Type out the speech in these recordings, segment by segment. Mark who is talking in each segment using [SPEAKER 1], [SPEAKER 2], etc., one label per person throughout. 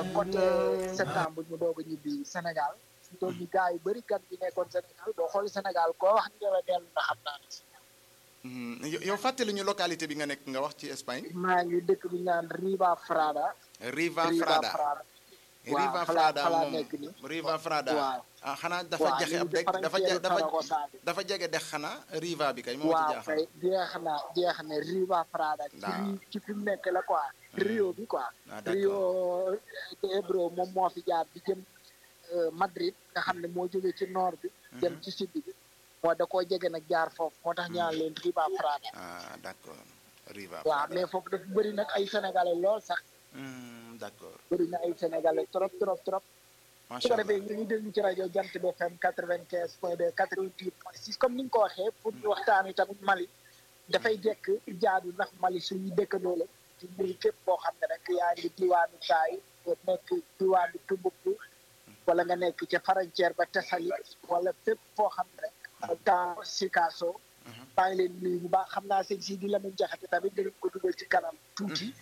[SPEAKER 1] côté septembre ñu doog a ñibbi Sénégal fi toll ni gars yu bëri gan bi nekkoon Sénégal boo xool Sénégal koo wax ni la dellu na xam naa ne si
[SPEAKER 2] Mhm. yow yow fàttali ñu localité bi nga nekk nga wax ci Espagne.
[SPEAKER 1] maa ngi dëkk bi ñu naan Riva Frada
[SPEAKER 2] Riva Frada
[SPEAKER 1] waaw
[SPEAKER 2] Riva
[SPEAKER 1] fa laa-
[SPEAKER 2] Frada
[SPEAKER 1] fa laa
[SPEAKER 2] moom
[SPEAKER 1] nekk nii.
[SPEAKER 2] Riva Frada
[SPEAKER 1] waaw
[SPEAKER 2] ah xanaa dafa
[SPEAKER 1] waaw
[SPEAKER 2] jaxe
[SPEAKER 1] ñu
[SPEAKER 2] ab
[SPEAKER 1] ngi
[SPEAKER 2] dëkk dafa
[SPEAKER 1] frontière
[SPEAKER 2] ja- dafa
[SPEAKER 1] Saragossa bi.
[SPEAKER 2] dafa jege dex xanaa Riva bi kay moo ci
[SPEAKER 1] waaw
[SPEAKER 2] jaaxal.
[SPEAKER 1] kay jeex na jeex na Riva Frada ci
[SPEAKER 2] Waaw.
[SPEAKER 1] ri- ci fi mu nekk la quoi Rio bi quoi
[SPEAKER 2] Ah, d'accord.
[SPEAKER 1] Rio de Ebro moom moo fi jaar di jëm euh, Madrid nga xam ne moo jógee ci nord bi dem ci sud bi moo da koo jege nag jaar foofu moo tax ñaan leen Riva Frada
[SPEAKER 2] ah d'accord Riva
[SPEAKER 1] waaw
[SPEAKER 2] Frada
[SPEAKER 1] mais foofu dafa bëri nag ay sénégalais lool sax
[SPEAKER 2] Hmm, d'accord
[SPEAKER 1] bëri na ay sénégalais trop trop trop su
[SPEAKER 2] macha
[SPEAKER 1] ko
[SPEAKER 2] allah
[SPEAKER 1] defee ñu ngi déglu ci rajo Jant bi FM quatre vingt quinze point deux quatre vingt huit point six comme ni nga ko waxee pour ñu waxtaanee tamit Mali dafay jekk jaadu ndax Mali suñu dëkkandoo la ci mbir képp boo xam ne rek yaa ngi diwaanu Taay nekk diwaanu Tumbuktu wala nga nekk ca frontière ba Tessali wala fépp foo xam ne rek dans Sikasso maa ngi leen nuyu bu baax xam naa sëñ si di Lamine Jaxate tamit dinañ ko dugal ci kanam tuuti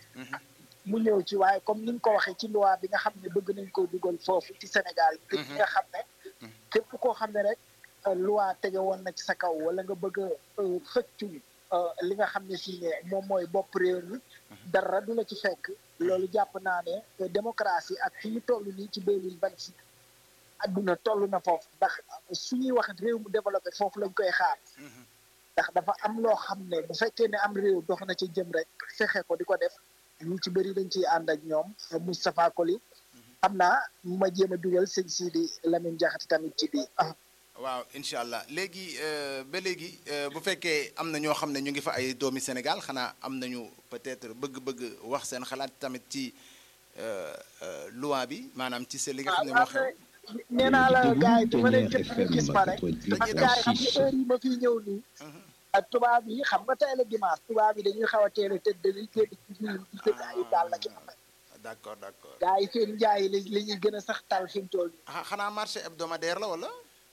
[SPEAKER 1] mu ñëw ci waaye comme ni nga ko waxee ci loi bi nga xam ne bëgg nañ koo dugal foofu ci Sénégal ngir ñi nga xam ne képp koo xam ne rek euh, loi tege woon na ci sa kaw wala nga bëgg a euh, xëccu euh, li nga xam ne si ne moom mooy bopp réew mi dara du la ci fekk loolu jàpp naa ne euh, démocratie ak fi ñu toll nii ci deux mille vingt six adduna toll na foofu ndax suñuy wax réew mu développé foofu lañ koy xaar ndax dafa am loo xam ne bu fekkee ne am réew dox na ci jëm rek fexe ko di ko def ñu ci bëri dañ ciy ànd ak ñoom Moustapha Koli xam naa ma jéem a dugal sëñ Sidi Lamine Diakhaté tamit ci biir ah
[SPEAKER 2] waaw incha allah léegi euh, ba léegi euh, bu fekkee am na ñoo xam ne ñu ngi fa ay doomi Sénégal xanaa am nañu peut-être bëgg-bëgg wax seen xalaat tamit ci euh, euh, loi bi maanaam ci seen li nga xam ne moo xew.
[SPEAKER 1] nee naa la gars yi bi ma leen
[SPEAKER 3] Première
[SPEAKER 1] jëpp ñu gis ma rek
[SPEAKER 3] FM
[SPEAKER 1] parce que gars yi xam nga heure yi ma fiy ñëw nii ak tubaab yi xam nga tey la dimanche tubaab yi dañuy xaw a teel a tëdd dañuy génn ci biir di tëdd ay daal la ci am
[SPEAKER 2] d'accord d'accord
[SPEAKER 1] gars yi seen njaay li li ñuy gën a sax tal fi mu toll nii
[SPEAKER 2] ah xanaa marché hebdomadaire la wala.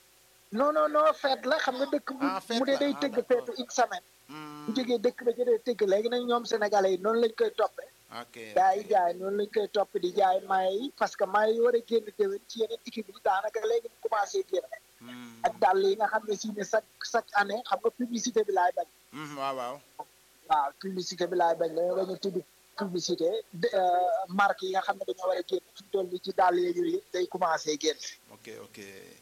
[SPEAKER 1] non non non feet la xam nga dëkk bu
[SPEAKER 2] Ah, fête
[SPEAKER 1] mu dee
[SPEAKER 2] la.
[SPEAKER 1] day
[SPEAKER 2] Ah,
[SPEAKER 1] tëgg
[SPEAKER 2] d'accord.
[SPEAKER 1] feetu une semaine
[SPEAKER 2] Hmm,
[SPEAKER 1] bu jógee dëkk ba jëlee tëgg léegi nag ñoom sénégalais yi noonu lañ koy toppee
[SPEAKER 2] ok
[SPEAKER 1] gaa yi jaay noonu lañ koy topp di jaay maye yi parce que maye yi war a génn déwén ci yeneen équipe yi daanaka léegi mu commencé génn
[SPEAKER 2] Hmm,
[SPEAKER 1] ak dàll yi nga xam ne si ne chaque chaque année xam nga publicité bi laay bañ
[SPEAKER 2] hmm, waaw waaw.
[SPEAKER 1] waaw publicité bi laay bañ la bañ a tudd publicité de euh, marque yi nga xam ne dañoo war a génn fi mu toll nii ci dàll yeeg yooyu yëpp day commencé génn
[SPEAKER 2] ok ok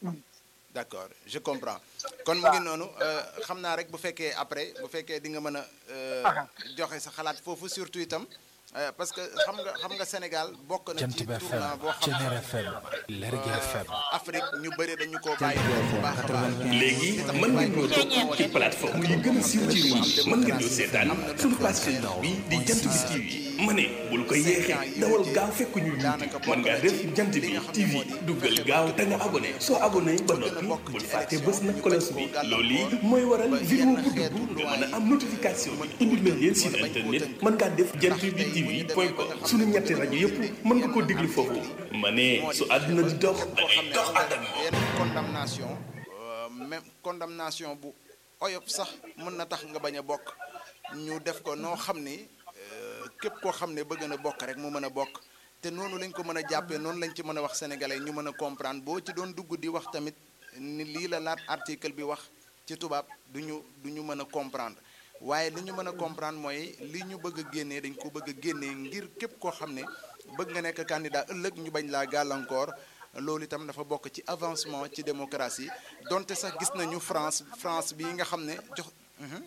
[SPEAKER 2] d'accord je comprends kon mu ngi noonu euh, xam naa rek bu fekkee après bu fekkee di nga mën a euh, joxe sa xalaat foofu surtout itam euh, parce que xam nga xam nga Sénégal bokk na
[SPEAKER 4] Jant
[SPEAKER 2] ci
[SPEAKER 4] bi FM
[SPEAKER 2] tournant boo xam
[SPEAKER 4] Ceneer
[SPEAKER 2] ne
[SPEAKER 4] FM Lergui FM
[SPEAKER 2] Afrique ñu bëri dañu koo bàyyi bu baax a baax
[SPEAKER 5] léegi mën ngeen ñoo topp ci plateforme yi gën a siiw ci réew mi mën ngeen ñoo seetaan suñu page Facebook bi di jant bi TV ma ne bul ko yeexee dawal gaaw fekk ñu YouTube mën ngaa def jant bi TV duggal gaaw te nga abonné soo abonné ba noppi bul fàtte bës na cloche bi loolu yi mooy waral vidéo bu dugg nga mën a am notification bi indil nañ leen site internet mën ngaa def jant bi TV point com suñu ñetti rajo yëpp mën nga koo déglu foofu ma ne su àdduna di dox da ngay dox ànd ak moom.
[SPEAKER 2] yenn condamnation euh, même condamnation bu oyof sax mën na tax nga bañ a bokk ñu def ko noo xam ni euh, képp koo xam ne bëgg na bokk rek mu mën a bokk te noonu lañ ko mën a jàppee noonu lañ ci mën a wax sénégalais ñu mën a comprendre boo ci doon dugg di wax tamit ni lii la laat article bi wax ci tubaab du ñu du ñu mën a comprendre waaye li ñu mën a comprendre mooy li ñu bëgg a génnee dañ ko bëgg a génnee ngir képp koo xam ne bëgg nga nekk candidat ëllëg ñu bañ laa gàllankoor loolu itam dafa bokk ci avancement ci démocratie donte sax gis nañu France France bii nga xam ne jox. Mhm.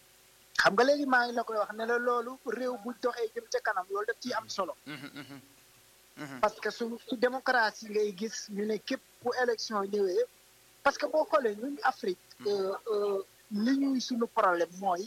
[SPEAKER 1] xam nga léegi maa ngi la koy wax ne la loolu réew bu doxee jëm ca kanam loolu daf ciy am solo
[SPEAKER 2] Mhm, mhm. Mhm.
[SPEAKER 1] parce que su su démocratie ngay gis ñu ne képp bu élection ñëwee parce que boo xoolee ñun Afrique euh, euh, li ñuy suñu problème mooy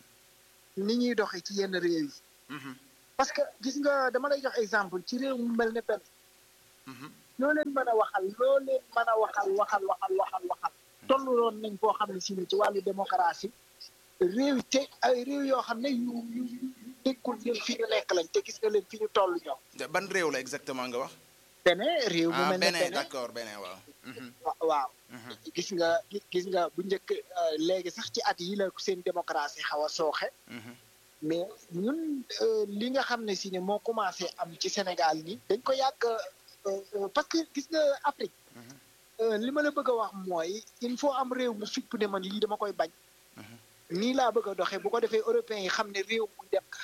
[SPEAKER 1] ni ñuy doxee ci yenn réew yi
[SPEAKER 2] Mhm,
[SPEAKER 1] parce que gis nga dama lay jox exemple ci réew mu mel ne benn
[SPEAKER 2] mhm.
[SPEAKER 1] loo leen mën a waxal loo leen mën a waxal waxal waxal waxal waxal tolluloon nañ koo xam ne si ne ci wàllu démocratie réew yi te ay réew yoo xam ne yu yu yu nekkul ñun fi ñu nekk lañ te gis nga leen fi ñu toll ñoom
[SPEAKER 2] ban réew la exactement nga wax.
[SPEAKER 1] Bénin réew mu
[SPEAKER 2] ah
[SPEAKER 1] mel ne
[SPEAKER 2] Bénin
[SPEAKER 1] Bénin
[SPEAKER 2] d'accord Bénin waaw. Mhm,
[SPEAKER 1] wa- waaw
[SPEAKER 2] mhm.
[SPEAKER 1] gis nga gi- gis nga bu njëkk euh, léegi sax ci at yi la seen démocratie xaw a sooxe
[SPEAKER 2] Mhm,
[SPEAKER 1] mais ñun euh, li nga xam ne si ne moo commencé am ci Sénégal ni dañ ko yàgg parce que gis nga Afrique li ma la bëgg a wax mooy il faut am réew mu fipp ne man lii dama koy bañ nii laa bëgg a doxee bu ko defee européens yi xam ne réew muy dem ka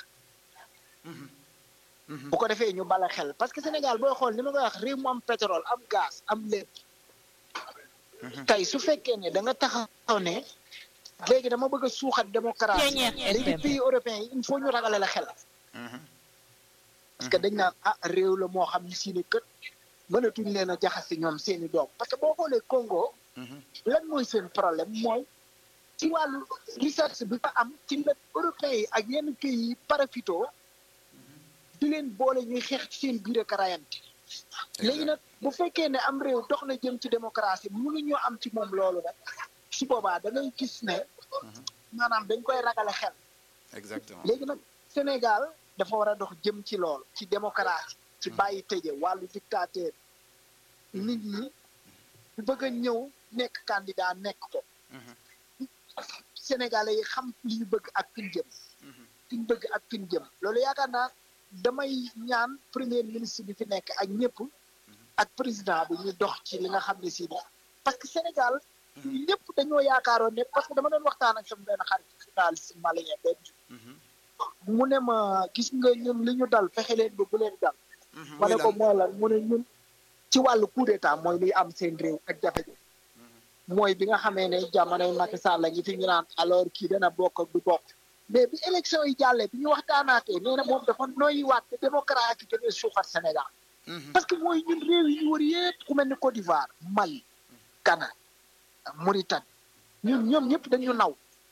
[SPEAKER 1] bu ko defee ñu bala xel parce que Sénégal booy xool ni ma koy wax réew mu am pétrole am gaz am lépp tey su fekkee ne da nga taxaw ne léegi dama bëgg a suuxat démocratie léegi pays européens yi il faut ñu ragale la xel parce que dañ naan ah réew la moo xam ne si ne kët mënatuñ leen a jaxase ñoom seeni doom parce que boo xoolee Congo lan mooy seen problème mooy ci wàllu recherche bi fa am ci la européens yi ak yenn pays yi parafito di leen boole ñuy xeex ci seen biir ak rayante léegi nag bu fekkee ne am réew dox na jëm ci démocratie mënuñoo am ci moom loolu nag su boobaa da ngay gis ne maanaam dañ koy ragale xel
[SPEAKER 2] exactement
[SPEAKER 1] léegi nag Sénégal dafa war a dox jëm ci loolu ci démocratie ci bàyyi tëje wàllu dictateur nit ñi bu bëgg a ñëw nekk candidat nekk ko Sénégalais yi xam li ñu bëgg ak fi ñu jëm fi ñu bëgg ak fi ñu jëm loolu yaakaar naa damay ñaan premier ministre bi fi nekk ak ñëpp ak président bi ñu dox ci li nga xam ne si ne parce que Sénégal ñëpp dañoo yaakaaroon ne parce que dama doon waxtaan ak sama benn xarit journaliste malien benn mu ne ma gis nga ñun li ñu dal fexe leen ba bu leen dal ma ne ko mooy lan mu ne ñun ci wàllu coup d'état mooy luy am seen réew ak jafe-jafe mooy bi nga xamee ne jamonoy Macky Sall la ngi fi ñu naan alors kii dana bokk ak du bokk mais bi élection yi jàllee bi ñu waxtaanaatee nee na moom dafa noyyiwaat te démocratie yi dañuy suuxat Sénégal parce que mooy ñun réew yi ñu wër yëpp ku mel ni Côte d'Ivoire Mali Ghana Mauritanie ñun ñoom ñëpp dañu naw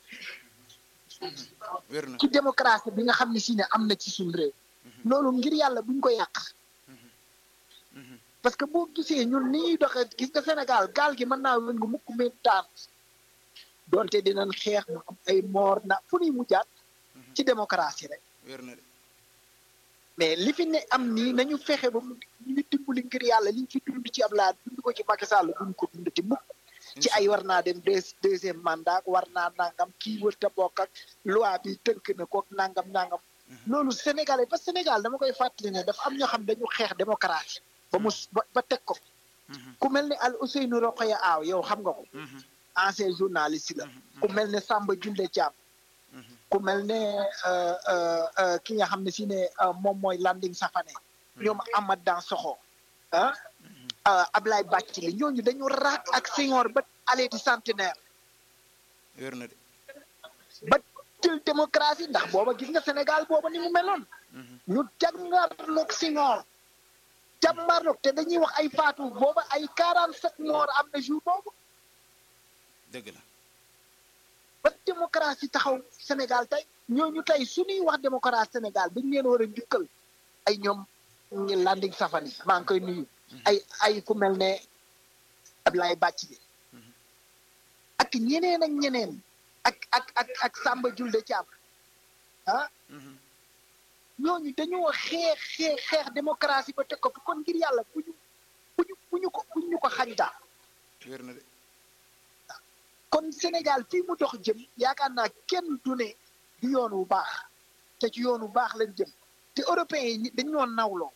[SPEAKER 2] wér na
[SPEAKER 1] ci démocratie bi nga xam ne si ne am na ci suñu réew loolu ngir yàlla buñ ko yàq parce que boo gisee ñun ni ñuy doxee gis nga Sénégal gaal gi mën naa wën nga mukk meen taan doonte dinañ xeex mu am ay moor na fu ñuy mujjaat ci démocratie rek
[SPEAKER 2] wér na de
[SPEAKER 1] mais li fi ne am nii nañu fexe ba mu ñu dimbali ngir yàlla liñ fi dund ci Abdoulaye dund ko ci Macky Sall duñ ko dund ci mukk ci ay war naa dem deux deuxième mandat war naa nangam kii wër te bokk ak loi bi tënk na ko nangam nangam loolu Sénégalais ba Sénégal dama koy fàttali ne dafa am ñoo xam dañu xeex démocratie ba mu ba teg ko ku mel ne Al Ousseynou Rokhaya Aw yow xam nga ko ancien journaliste la ku mel ne Samba Julde Thiam ku mel ne ki nga xam ne si ne moom mooy Landing Safane ñoom Amath Dansokho ah Ablaye Bathily ñooñu dañu raak ak Senghor ba allée du centenaire
[SPEAKER 2] wér na de
[SPEAKER 1] ba jël démocratie ndax booba gis nga Sénégal booba ni mu meloon ñu jàngarloog Senghor jàmbarloog te dañuy wax ay faatu booba ay quarante sept morts am na jour boobu
[SPEAKER 2] dëgg la
[SPEAKER 1] ba démocratie taxaw Sénégal tey ñooñu tey suñuy wax démocratie Sénégal dañ leen war a njukkal ay ñoom Landing Safane maa ngi koy nuyu ay ay ku mel ne Ablaye Bathily ak ñeneen ak ñeneen ak ak ak ak Samba Julde Thiam ah ñooñu dañoo xeex xeex xeex démocratie ba teg ko fi kon ngir yàlla bu ñu bu ñu bu ñu ko bu ñu ko xañ daal
[SPEAKER 2] wér na de
[SPEAKER 1] kon Sénégal fii mu dox jëm yaakaar naa kenn du ne du yoon wu baax te ci yoon wu baax lañ jëm te européens yi dañoo nawloo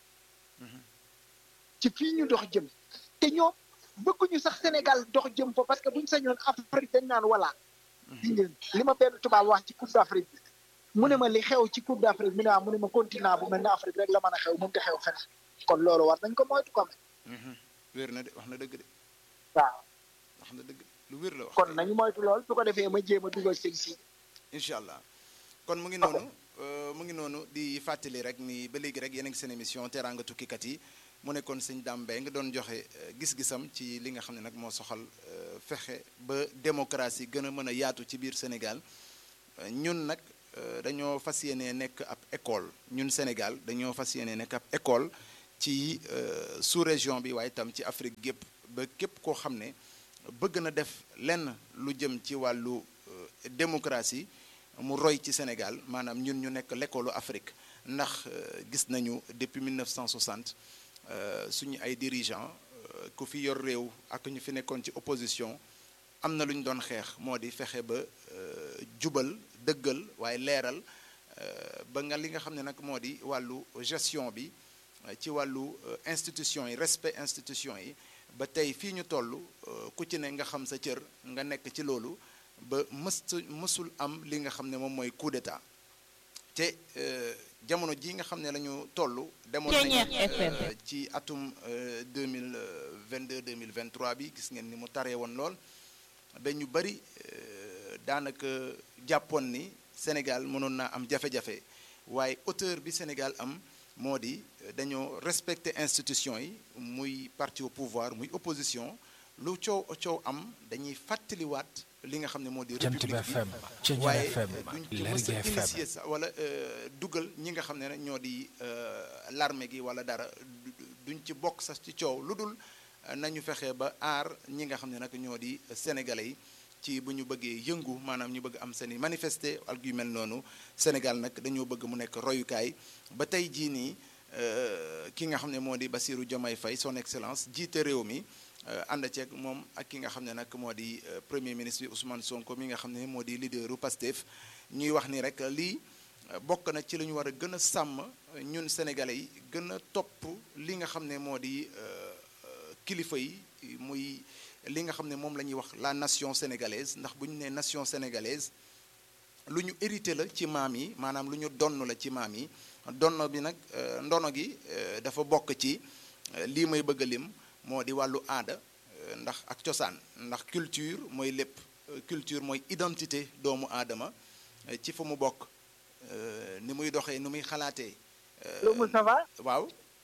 [SPEAKER 1] ci fii ñu dox jëm te ñoom bëgguñu sax Sénégal dox jëm fa parce que buñ sañoon Afrique dañ naan voilà. li ma benn tubaab wax ci Coupe d'Afrique bi mu ne ma li xew ci Coupe d'Afrique mu ne ah mu ne ma continent bu mel ne Afrique rek la mën a xew mënut a xew feneen kon loolu war nañ ko moytu ko
[SPEAKER 2] wér na de wax na dëgg de
[SPEAKER 1] waaw
[SPEAKER 2] wax na dëgg lu wér la wax
[SPEAKER 1] kon nañu moytu lool su ko defee ma jéem a dugal seen si.
[SPEAKER 2] incha allah kon mu ngi noonu mu ngi noonu di fàttali rek ni ba léegi rek yéen a ngi seen émission teraanga tukkikat yi mu nekkoon sëñ Dame Mbaye nga doon joxe gis-gisam ci li nga xam ne nag moo soxal fexe ba démocratie gën a mën a yaatu ci biir Sénégal ñun nag dañoo fas yéene nekk ab école ñun Sénégal dañoo fas yéene nekk ab école ci sous région bi waaye itam ci Afrique gépp ba képp koo xam ne bëgg na def lenn lu jëm ci wàllu démocratie mu roy ci Sénégal maanaam ñun ñu nekk l'école Afrique ndax gis nañu depuis 1960 suñu ay dirigeants ku fi yor réew ak ñu fi nekkoon ci opposition am na lu ñu doon xeex moo di fexe ba jubal dëggal waaye leeral ba nga li nga xam ne nag moo di wàllu gestion bi ci wàllu institution yi respect institution yi ba tey fii ñu toll ku ci ne nga xam sa cër nga nekk ci loolu ba mës mësul am li nga xam ne moom mooy coup d'état te jamono ji nga xam ne la ñu toll demoon nañu ci atum 2022 2023 bi gis ngeen ni mu taree woon lool ba ñu bari daanaka jàppoon ni Sénégal mënoon naa am jafe-jafe waaye hauteur bi Sénégal am moo di dañoo respecter institution yi muy parti au pouvoir muy opposition lu coow coow am dañuy fàttaliwaat li nga xam ne moo di république bi waaye duñ ci mës a initier sax wala dugal ñi nga xam ne ñoo di l'armée gi wala dara duñ ci bokk sax ci coow lu dul nañu fexe ba aar ñi nga xam ne nag ñoo di sénégalais yi ci bu ñu bëggee yëngu maanaam ñu bëgg am seen i manifester ak yu mel noonu Sénégal nag dañoo bëgg mu nekk royukaay ba tey jii nii ki nga xam ne moo di Bassirou Diomaye Faye son excellence jiite réew mi ànd ceeg moom ak ki nga xam ne nag moo di premier ministre bi Ousmane Sonko mi nga xam ne moo di leaderu Pastef ñuy wax ni rek lii bokk na ci la ñu war a gën a sàmm ñun sénégalais yi gën a topp li nga xam ne moo di kilifa yi muy li nga xam ne moom la ñuy wax la nation sénégalaise ndax bu ñu nee nation sénégalaise lu ñu hérité la ci maam yi maanaam lu ñu donn la ci maam yi donno bi nag ndono gi dafa bokk ci lii may bëgg a lim moo di wàllu aada ndax ak cosaan ndax culture mooy lépp culture mooy identité doomu aadama ci fa mu bokk ni muy doxee ni muy xalaatee.
[SPEAKER 1] lu Moustapha
[SPEAKER 2] waaw.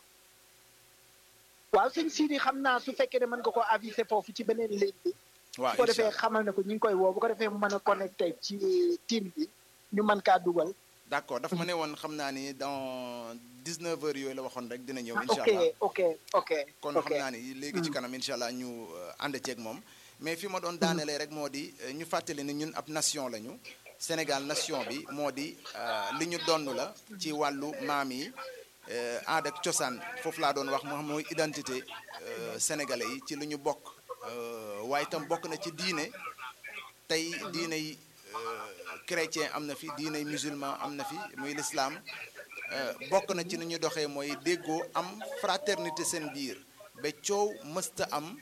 [SPEAKER 1] waaw sëñ Sidi xam naa su fekkee ne mën nga ko avisé foofu ci beneen ligne bi.
[SPEAKER 2] waaw
[SPEAKER 1] su ko defee xamal ne ko ñu ngi koy woo bu ko defee mu mën a connecté ci team bi ñu mën kaa dugal.
[SPEAKER 2] d'accord dafa ma ne woon xam naa ni dans 19 heures yooyu la waxoon rek dina ñëw. incha allah
[SPEAKER 1] ok ok
[SPEAKER 2] kon xam naa ni léegi ci kanam incha allah ñu ànd ceeg moom. mais fi ma doon daanelee rek moo di ñu fàttali ni ñun ab nation lañu. Sénégal nation bi moo di li ñu donn la ci wàllu maam yi aada ak cosaan foofu laa doon wax moo xam mooy identité sénégalais yi ci li ñu bokk waaye itam bokk na ci diine tey diine yi chrétien am na fi diine musulman am na fi muy l'islam bokk na ci ni ñu doxee mooy déggoo am fraternité seen biir ba coow mësta am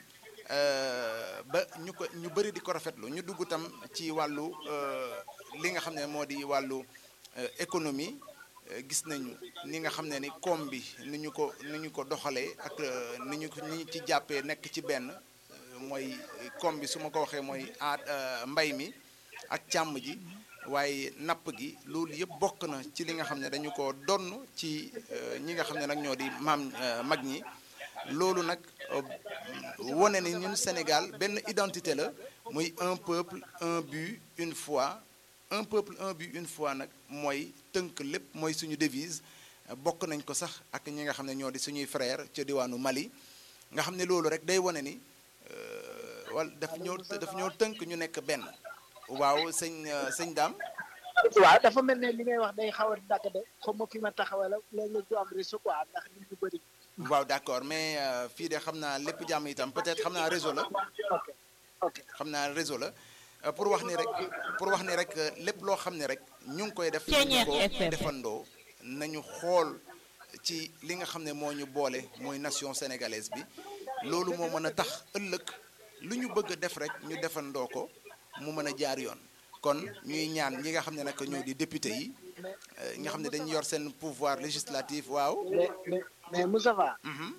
[SPEAKER 2] ba ñu ko ñu bëri di ko rafetlu ñu dugg tam ci wàllu li nga xam ne moo di wàllu économie gis nañu ni nga xam ne ni koom bi ni ñu ko ni ñu ko doxalee ak ni ñu ni ci jàppee nekk ci benn mooy koom bi su ma ko waxee mooy aat mbay mi ak càmm ji waaye napp gi loolu yëpp bokk na ci li nga xam ne dañu ko donn ci ñi nga xam ne nag ñoo di maam mag ñi loolu nag wone ni ñun Sénégal benn identité la muy un peuple un but une foi un peuple un but une foi nag mooy tënk lépp mooy suñu devise bokk nañ ko sax ak ñi nga xam ne ñoo di suñuy frère ca diwaanu Mali nga xam ne loolu rek day wone ni wala daf ñoo daf ñoo tënk ñu nekk benn waaw sëñ sëñ daam
[SPEAKER 1] waaw dafa mel ne li ngay wax day xaw a dagg de xam ma fi ma taxawal léeg-léeg du am réseau quoi ndax nit ñu bëri
[SPEAKER 2] waaw d'accord mais fii de xam naa lépp jàmm itam peut-être xam naa réseau la
[SPEAKER 1] ok ok
[SPEAKER 2] xam naa réseau la pour wax ni rek pour wax ni rek lépp loo xam ne rek ñu ngi koy def ñu ko defandoo nañu xool ci li nga xam ne moo ñu boole mooy nation sénégalaise bi loolu moo mën a tax ëllëg lu ñu bëgg a def rek ñu defandoo ko mu mën a jaar yoon kon ñuy ñaan ñi nga xam ne nag ñoo di député yi nga xam ne dañu yor seen pouvoir législatif waaw
[SPEAKER 1] mais mais mais Moustapha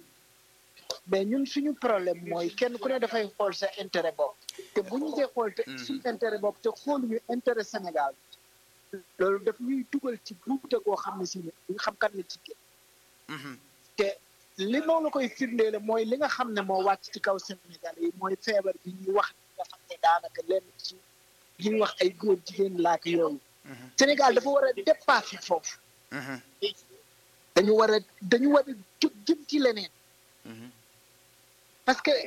[SPEAKER 1] mais ñun suñu problème mooy kenn ku ne dafay xool sa intérêt bopp te bu ñu dee xool te suñu intérêt bopp te xooluñu intérêt Sénégal loolu daf ñuy dugal ci buute goo xam ne si ne ñu xam kat ne ci génn te li moo la koy firndeele mooy li nga xam ne moo wàcc ci kaw Sénégal yi mooy feebar bi ñuy wax nga xam ne daanaka lenn ci li ñuy wax ay góor jigéen laak yooyu Sénégal dafa war a dépasser foofu dañu war a dañu war a jóg jëm ci leneen parce que